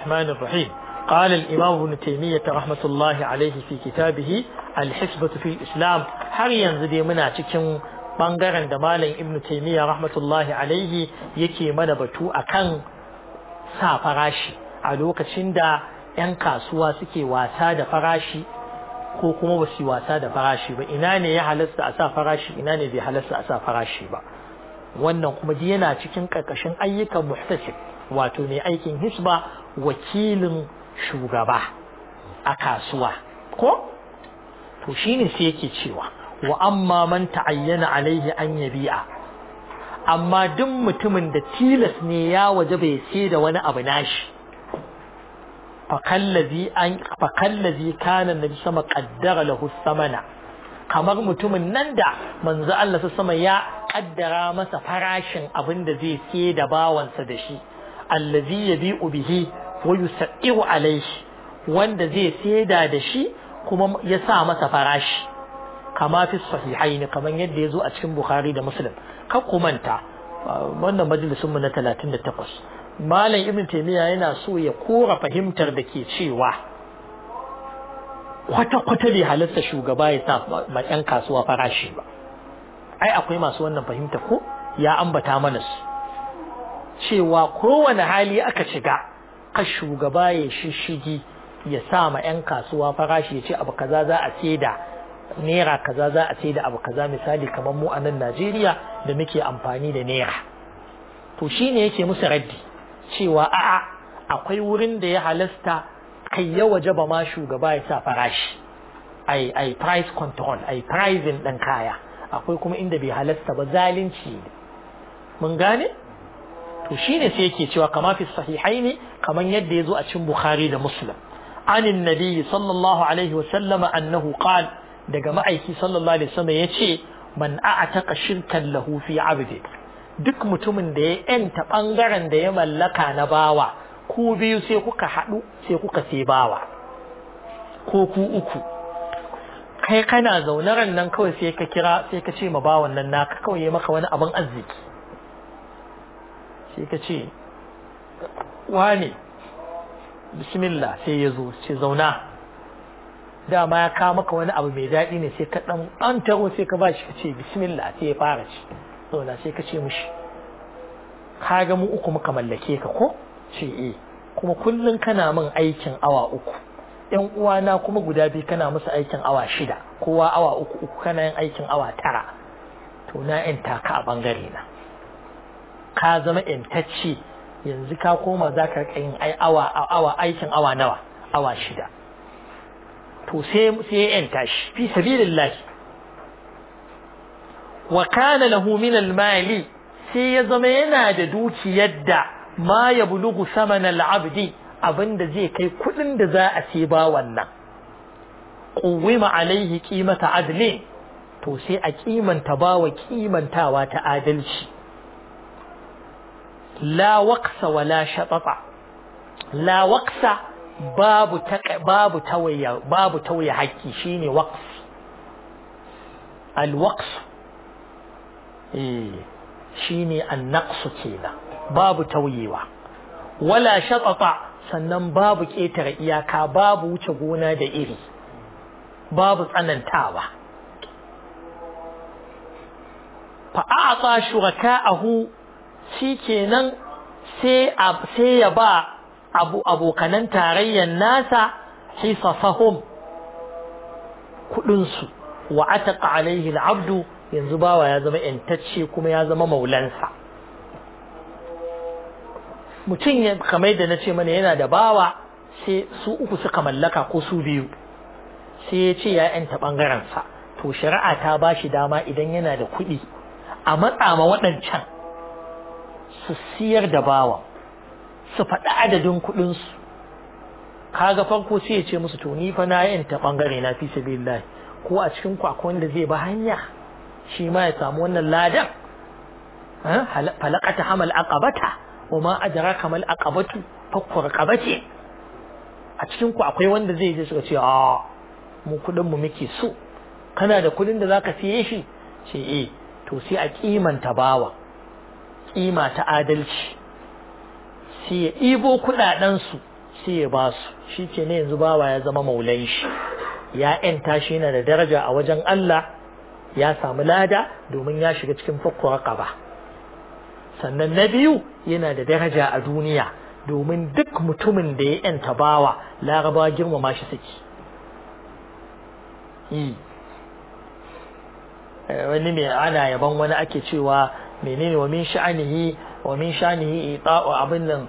الرحمن الرحيم قال الإمام ابن تيمية رحمة الله عليه في كتابه الحسبة في الإسلام har yanzu dai muna cikin bangaren da malam ibnu taymiya rahmatullahi alaihi yake mana batu akan sa farashi a lokacin da 'yan kasuwa suke wasa da farashi ko kuma ba su wasa da farashi ba ina ne ya halasta a sa farashi ina ne bai halasta a sa farashi ba wannan kuma dai yana cikin karkashin ayyukan muhtasib wato mai aikin hisba wakilin shugaba a kasuwa ko to shine sai yake cewa wa amma man ta'ayyana alaihi an yabi'a amma duk mutumin da tilas ne ya waje bai sai da wani abu nashi fakallazi an fakallazi kana nabi sama qaddara lahu samana kamar mutumin nan da manzo Allah sama ya kaddara masa farashin abin da zai sai da bawansa da shi allazi yabi'u bihi wa yusairu alaihi wanda zai saida da shi kuma ya sa masa farashi kama fi sahihain kamar yadda ya zo a cikin Bukhari da Muslim kan ku manta wannan majalisun mu na 38 Malam Ibn Taymiyyah yana so ya kora fahimtar da ke cewa kwata kwata bai halatta shugaba ya sa ma yan kasuwa farashi ba ai akwai masu wannan fahimta ko ya ambata mana su cewa kowane hali aka shiga ka shugaba ya shishigi ya sa ma 'yan kasuwa farashi ya ce abu kaza za a saida naira kaza za a saida abu kaza misali kamar mu a nan Najeriya da muke amfani da naira to shine yake musu raddi cewa a'a akwai wurin da ya halasta kai ya waje ba ma shugaba ya sa farashi ai ai price control ai pricing ɗin kaya akwai kuma inda bai halasta ba zalunci mun gane to shine sai yake cewa kama fi sahihaini kaman yadda yazo a cikin Bukhari da Muslim عن النبي صلى الله عليه وسلم أنه قال daga ma'aiki sallallahu alaihi wasallam yace man a'taqa shirkan lahu fi 'abdi duk mutumin da ya yanta bangaren da ya mallaka na bawa ku biyu sai kuka hadu sai kuka sai bawa ko ku uku kai kana zaune ran nan kawai sai ka kira sai ka ce ma bawan nan naka kawai ya maka wani abin arziki sai ka ce wane bismillah sai ya zo ce zauna dama ya kawo maka wani abu mai daɗi ne sai ka ɗan an taro sai ka ba shi ka ce bismillah sai ya fara ci zauna sai ka ce mushi ka ga mu uku muka mallake ka ko ce eh kuma kullum kana min aikin awa uku yan uwana kuma guda biyu kana musu aikin awa shida kowa awa uku uku kana yin aikin awa tara to na yanta ka a bangare na ka zama yantacce yanzu ka koma za ka yin awa awa aikin awa nawa awa shida to sai sai ya yanta shi fi sabilillah wa kana lahu min al-mali sai ya zama yana da dukiyar da ma ya bulugu saman al-abdi abinda zai kai kudin da za a ce ba wannan quwwima alaihi qimata adli to sai a kimanta bawa kimantawa ta adalci la waqsa wala shatata la waqsa babu babu tawaya babu tawaya haƙƙi shine waqf al waqf eh shine an naqsu kenan babu tawayewa wala shatata sannan babu ƙetare iyaka babu wuce gona da iri babu tsanantawa fa a'ta shuraka'ahu shikenan sai sai ya ba abu abokanan tarayyar nasa hisafahum kudin su wa ataqa alaihi al'abdu yanzu bawa ya zama yantacce kuma ya zama maulansa mutum ya kamar da na ce mana yana da bawa sai su uku suka mallaka ko su biyu sai ya ce ya yanta ɓangarensa to shari'a ta ba shi dama idan yana da kuɗi a matsa ma waɗancan su siyar da bawa su faɗi adadin kuɗinsu kaga farko sai ya ce musu to ni fa na yanta ɓangare na fi sabilillah ko a cikin ku akwai wanda zai ba hanya shi ma ya samu wannan ladan falakata hamal aqabata wa ma adraka mal aqabatu fakku raqabati a cikin ku akwai wanda zai je suka ce a mu kudin mu muke so kana da kudin da zaka siye shi ce eh to sai a kimanta bawa kima ta adalci sai ya ibo kudaden su sai ya ba su shi ke ne yanzu bawa ya zama maulan shi ya ‘yanta shi yana da daraja a wajen Allah ya samu lada domin ya shiga cikin fakkuwar ƙaba sannan na biyu yana da daraja a duniya domin duk mutumin da ya ‘yanta bawa laraba girmama shi suke wani mai ana yaban wani ake cewa menene wa min sha'anihi wa min sha'anihi ita'u abin nan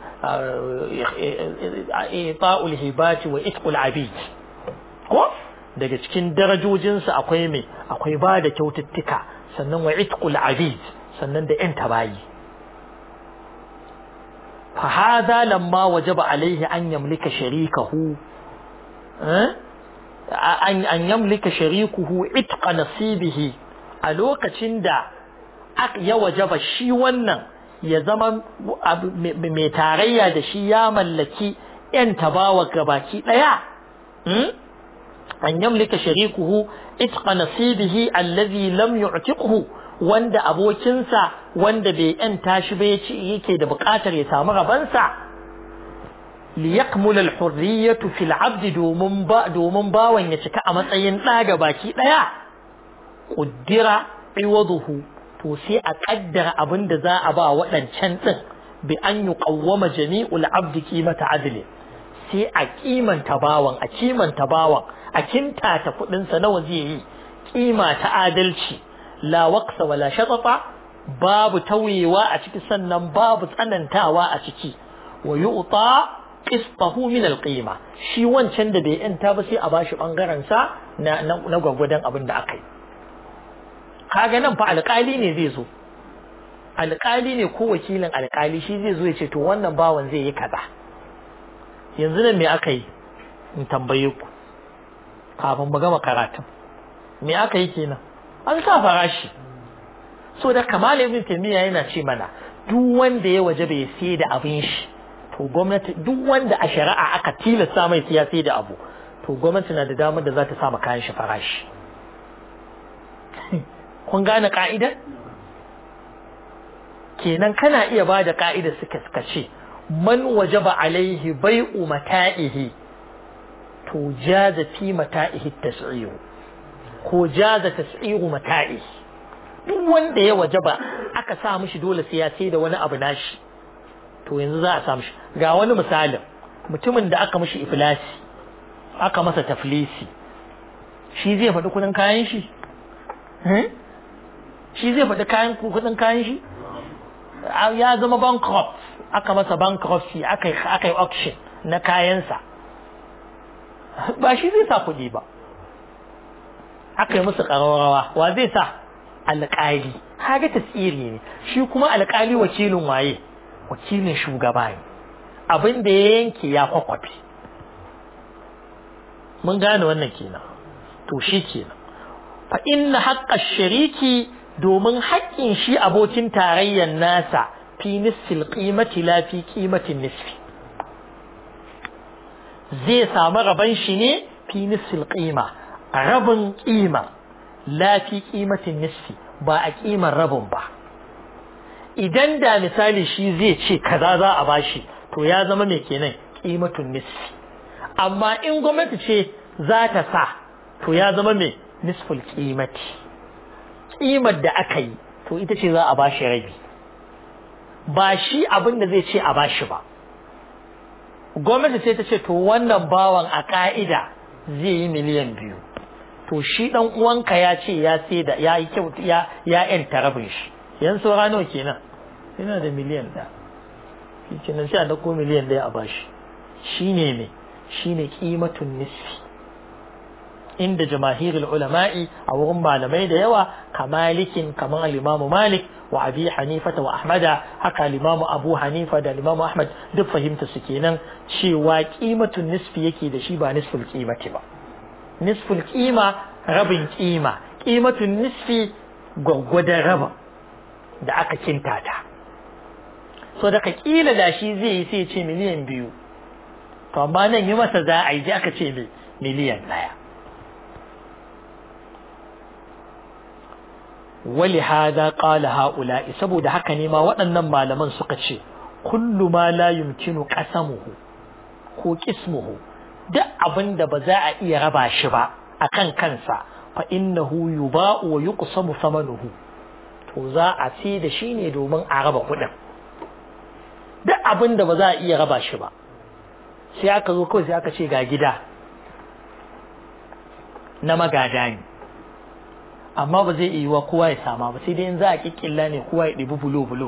ita'ul hibati wa itqul abid ko daga cikin darajojinsa akwai me akwai ba da kyaututtuka sannan wa itqul abid sannan da yan tabayi fa hada lamma wajaba alaihi an yamlika sharikahu an an yamlika sharikuhu itqa nasibihi a lokacin da ya wajaba shi wannan ya zama mai tarayya da shi ya mallaki ‘yan tabawa gabaki ɗaya an yamlika sharikuhu itqa nasibihi allazi lam yu'tiqhu wanda abokinsa wanda bai ‘yanta shi ba yake da buƙatar ya samu rabansa liyakmula al-hurriyatu fil 'abdi domin ba domin bawan ya cika a matsayin ɗa gabaki ɗaya ƙuddira iwaduhu to sai a ƙaddara abin da za a ba waɗancan ɗin bi an yi ƙawwama jami'ul abdi kimata adli sai a kimanta bawan a kimanta bawan a kintata kuɗinsa nawa zai yi kima ta adalci la waqsa wala shatata babu tauyewa a ciki sannan babu tsanantawa a ciki wa yu'ta qistahu min al-qima shi wancan da bai yanta ba sai a bashi bangaren sa na na gwagwadan abin da aka yi kaga nan fa alƙali ne zai zo alƙali ne ko wakilin alƙali shi zai zo ya ce to wannan bawan zai yi kaza yanzu nan me aka yi in tambaye ku kafin mu gama karatun me aka yi kenan an sa farashi so da kamal ibn taymiya yana ce mana duk wanda ya waje bai sai da abin shi to gwamnati duk wanda a shari'a aka tilasta mai siya sai da abu to gwamnati na da damar da za ta sa kayan shi farashi kun gane ka'idar kenan kana iya ba da ka'idar suka suka ce man wajaba alaihi bai'u mata'ihi to jaza fi mata'ihi tas'iru ko jaza tas'iru mata'ihi duk wanda ya wajaba aka sa mishi dole sai ya sai da wani abu nashi to yanzu za a sa mishi ga wani misalin mutumin da aka mishi iflasi aka masa taflisi shi zai faɗi kudin kayan shi shi zai faɗi kayan kudin kayan shi ya zama bankrupt aka masa bankruptcy aka yi auction na kayansa ba shi zai sa kuɗi ba aka yi musu ƙararrawa wa zai sa alƙali haga tasiri ne shi kuma alƙali wakilin waye wakilin shugaba ne abin da ya yanke ya kwakwafi mun gane wannan kenan to shi kenan fa inna haqqa shariki domin haƙƙin shi abokin tarayyar nasa fi nisfil qimati la fi qimatin nisfi zai samu raban shi ne fi nisfil qima rabin qima la fi qimatin nisfi ba a qimar rabin ba idan da misali shi zai ce kaza za a bashi to ya zama mai kenan qimatun nisfi amma in gwamnati ce za ta sa to ya zama mai nisful qimati kimar da aka yi to ita ce za a bashi rabi ba shi abin da zai ce a bashi ba gwamnati sai ta ce to wannan bawan a ka'ida zai yi miliyan biyu to shi dan uwanka ya ce ya sai da ya yi kyau ya ya yanta rabin shi yan saura nawa kenan yana da miliyan ɗaya shi kenan sai a dauko miliyan ɗaya a bashi shine ne shine kimatun nisfi inda jamahirul ulama'i a wurin malamai da yawa kamalikin kamar al-Imam Malik wa Abi Hanifa wa Ahmada haka al-Imam Abu Hanifa da al-Imam Ahmad duk fahimta su kenan cewa qimatun nisfi yake da shi ba nisful qimati ba nisful qima rabin qima qimatun nisfi gwaggwadon rabin da aka kintata so daga kila da shi zai yi sai ce miliyan biyu to amma nan yi masa za a yi aka ce miliyan ɗaya wali hada qala haula'i saboda haka ne ma waɗannan malaman suka ce kullu ma la yumkinu qasamuhu ko qismuhu duk abin da ba za a iya raba shi ba akan kansa fa innahu yuba'u wa yuqsamu thamanuhu to za a sai da shi ne domin a raba kuɗin duk abin da ba za a iya raba shi ba sai aka zo kawai sai aka ce ga gida na magada ne amma ba zai iya kowa ya sama ba sai dai in za a kikkilla ne kowa ya ɗibi bulo-bulo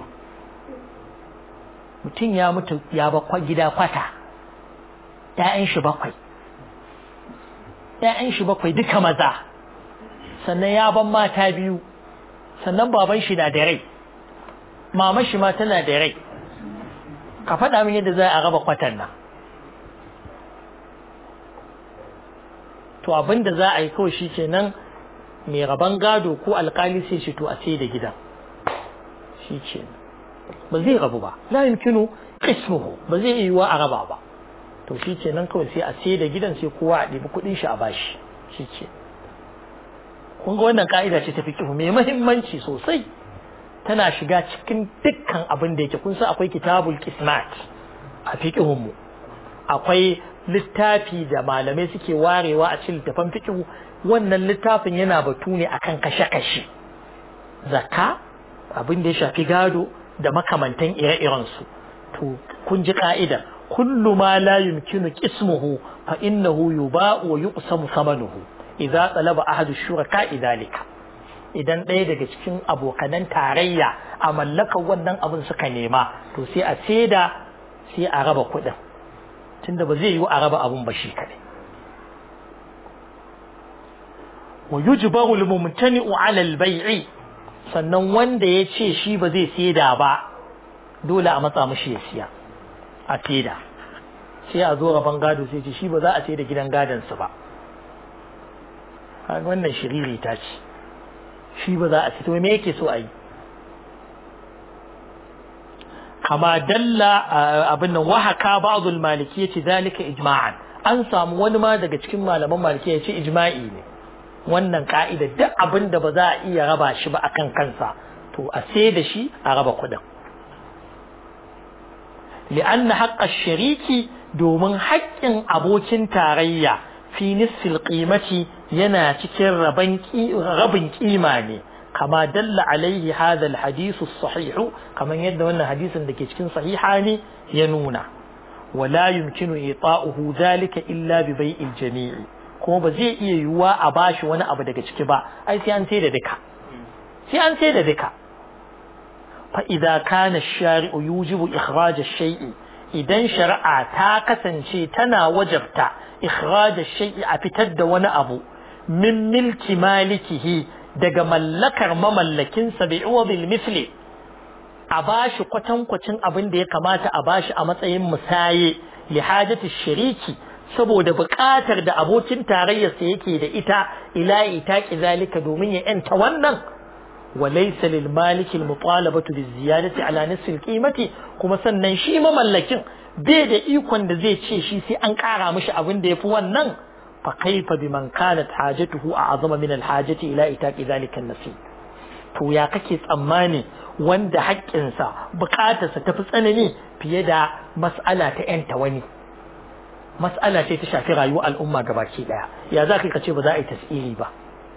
mutum ya mutu ya ba gida kwata ‘ya'yan shi bakwai ‘ya'yan shi bakwai duka maza sannan ya ban mata biyu sannan baban shi na da rai mama shi ma tana da rai ka faɗa min yadda za a raba kwatan nan to abin da za a yi kawai shi ke nan mai raban gado ko alkali sai shi to a sai da gidan shi ce ba zai rabu ba la yumkinu qismuhu ba zai yi wa a raba ba to shi ce nan kawai sai a sai da gidan sai kowa a ɗibi kuɗin shi a bashi shi ce kun ga wannan ka'ida ce ta fiqhu mai muhimmanci sosai tana shiga cikin dukkan abin da yake kun san akwai kitabul qismat a fiqhun mu akwai littafi da malamai suke warewa a cikin littafan fiqhu wannan littafin yana batu ne akan kashe-kashe zakka abin da ya shafi gado da makamantan ire-iren su to kun ji ka'ida kullu ma la yumkinu qismuhu fa innahu yuba'u wa yuqsamu thamanuhu idza talaba ahadu shuraka idalika idan ɗaya daga cikin abokanan tarayya a mallakar wannan abin suka nema to sai a saida sai a raba kuɗin tunda ba zai yi a raba abun ba shi kaɗai wa yujbaru al-mumtani'u 'ala al-bay'i sannan wanda ya ce shi ba zai saida ba dole a matsa mishi ya siya a saida sai a zo raban gado sai ce shi ba za a saida gidan gadon su ba wannan shiriri ta ce shi ba za a fito me yake so a yi kama dalla abin nan wahaka ba'dul maliki yace zalika ijma'an an samu wani ma daga cikin malaman maliki yace ijma'i ne wannan ka'ida duk abin da ba za a iya raba shi ba akan kansa to a sai da shi a raba kuɗin li'anna haqqa shariki domin haƙƙin abokin tarayya fi nisfil qimati yana cikin rabin kima ne kama dalla alaihi hadha alhadith as-sahih kaman yadda wannan hadisin da ke cikin sahiha ne ya nuna wala yumkinu ita'uhu dhalika illa bi bai'il jami'i kuma ba zai iya yiwuwa a bashi wani abu daga ciki ba ai sai an sai da duka sai an sai da duka fa idza kana ash-shari'u yujibu ikhraj ash-shay'i idan shari'a ta kasance tana wajabta ikhraj ash-shay'i a fitar da wani abu min milki malikihi daga mallakar mamallakinsa bai uwa bil misli a bashi kwatankwacin abin da ya kamata a bashi a matsayin musaye li hajati shariki saboda buƙatar da abokin tarayyarsa yake da ita ila ita zalika domin ya yanta wannan walaysa lil maliki al mutalabatu bi ziyadati ala nisfi al qimati kuma sannan shi mamallakin bai da ikon da zai ce shi sai an ƙara mishi abin da yafi wannan فكيف بمن كانت حاجته أعظم من الحاجة إلى إتاء ذلك النصيب to ya kake tsammani wanda haƙƙinsa buƙatarsa ta fi tsanani fiye da mas'ala ta ‘yanta wani mas'ala ce ta shafi rayuwar al'umma gabaki ɗaya ya za ka ce ba za a yi tasiri ba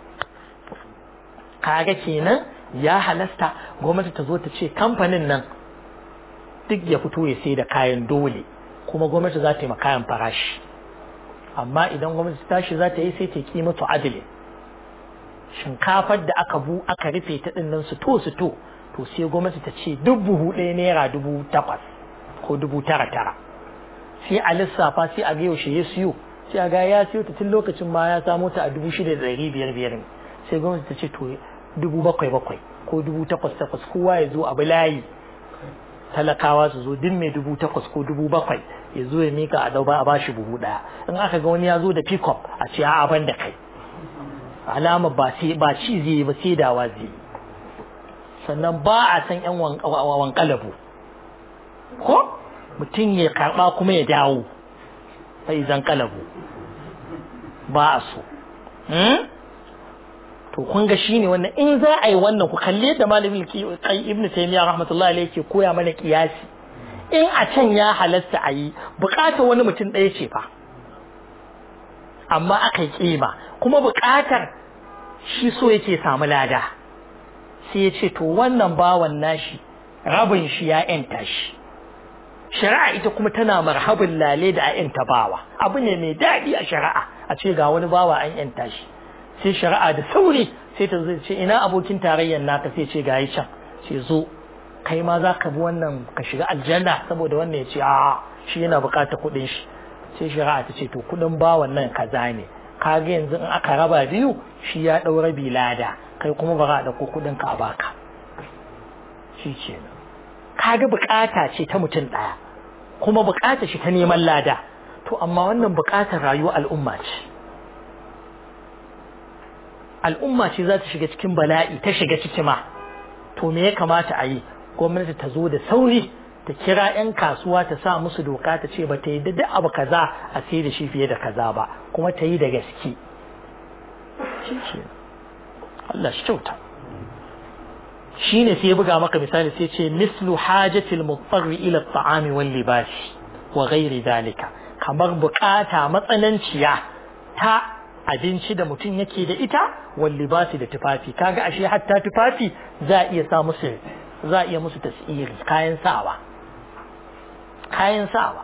kaga kenan ya halasta gwamnati ta zo ta ce kamfanin nan duk ya fito ya sai da kayan dole kuma gwamnati za ta yi ma kayan farashi amma idan gwamnati tashi za ta yi sai ta kimatu adili shinkafar da aka bu aka rufe ta dinnan su to su to to sai gwamnati ta ce duk buhu ɗaya naira dubu takwas ko dubu tara tara sai a lissafa sai a ga yaushe ya siyo sai a ga ya siyo ta tun lokacin ma ya samo ta a dubu shida da ɗari biyar biyar sai gwamnati ta ce to dubu bakwai bakwai ko dubu takwas takwas kowa ya zo abu layi talakawa su zo duk mai dubu takwas ko dubu bakwai ya zo ya mika a dauba a bashi buhu daya in aka ga wani ya zo da pickup a ce a ban da kai alama ba sai ba ci zai ba sai dawa zai sannan ba a san yan wankalabu ko mutum ya karba kuma ya dawo sai zan kalabu ba a so to kun ga shine wannan in za a yi wannan ku kalli yadda malamin ibnu taymiya rahmatullahi alayhi ke koya mana kiyasi in a can ya halatta a yi bukatar wani mutum ɗaya ce fa amma aka yi kima kuma bukatar shi so yake samu lada sai ya ce to wannan bawan nashi rabin shi ya yanta shi shari'a ita kuma tana marhabin lale da a yanta bawa abu ne mai daɗi a shari'a a ce ga wani bawa an yanta shi sai shari'a da sauri sai ta zai ce ina abokin tarayyar naka sai ce ga yi can ce zo kai ma za ka bi wannan ka shiga aljanna saboda wannan ya ce a shi yana bukatar kuɗin shi sai shari'a ta ce to kuɗin bawan nan kaza ne kaga yanzu in aka raba biyu shi ya ɗau rabi lada kai kuma ba za a ɗauko kuɗin ka a baka shi ce kaga bukata ce ta mutum ɗaya kuma bukata shi ta neman lada to amma wannan bukatar rayuwar al'umma ce al'umma ce za ta shiga cikin bala'i ta shiga ciki ma to me ya kamata a yi gwamnati ta zo da sauri ta kira 'yan kasuwa ta sa musu doka ta ce ba ta yi da abu kaza a sai da shi fiye da kaza ba kuma ta yi da gaske shi ce Allah shi kyauta shi ne sai ya buga maka misali sai ce mislu hajatil mutsarri ila ta'ami wal libasi wa ghairi dalika kamar bukata matsananciya ta abinci da mutum yake da ita wal libasi da tufafi kaga ashe hatta tufafi za a iya sa musu za a iya musu tasiri kayan sawa kayan sawa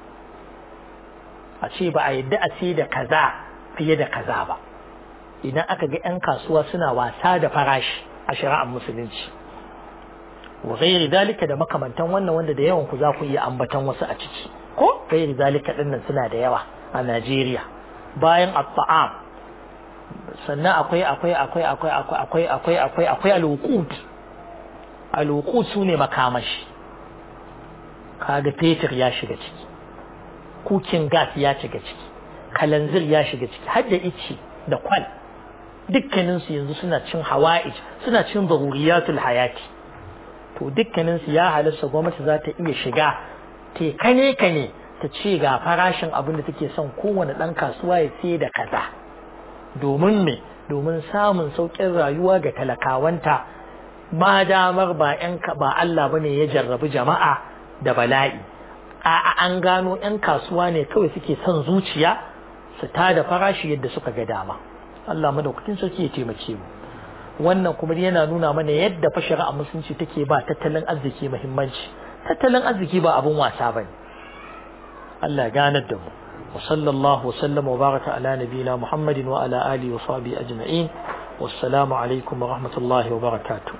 a ce ba a yadda a ce da kaza fiye da kaza ba idan aka ga 'yan kasuwa suna wasa da farashi a shari'ar musulunci wa ghairi dalika da makamantan wannan wanda da yawan ku za ku iya ambatan wasu a ciki ko ghairi dalika dinnan suna da yawa a Najeriya bayan at-ta'am sannan akwai akwai akwai akwai akwai akwai akwai akwai al-wuqut al-wuqut sune makamashi kaga fetur ya shiga ciki kukin gas ya shiga ciki kalanzir ya shiga ciki har da ice da kwal dukkaninsu yanzu suna cin hawa'ij suna cin zaruriyatul hayati to dukkaninsu ya halasta gwamnati za ta iya shiga ta kane kane ta ce ga farashin abin da take son kowane ɗan kasuwa ya sai da kaza domin me domin samun sauƙin rayuwa ga talakawanta ma damar ba ƴan ba Allah bane ya jarrabi jama'a da bala'i a an gano ƴan kasuwa ne kawai suke son zuciya su tada farashi yadda suka ga dama Allah madaukakin sarki ya taimake mu wannan kuma yana nuna mana yadda fa shari'a musulunci take ba tattalin arziki muhimmanci tattalin arziki ba abun wasa bane Allah ya ganar da mu wa sallallahu wa sallama wa baraka ala nabiyina Muhammadin wa ala alihi wa sahbihi ajma'in wassalamu alaikum wa rahmatullahi wa barakatuh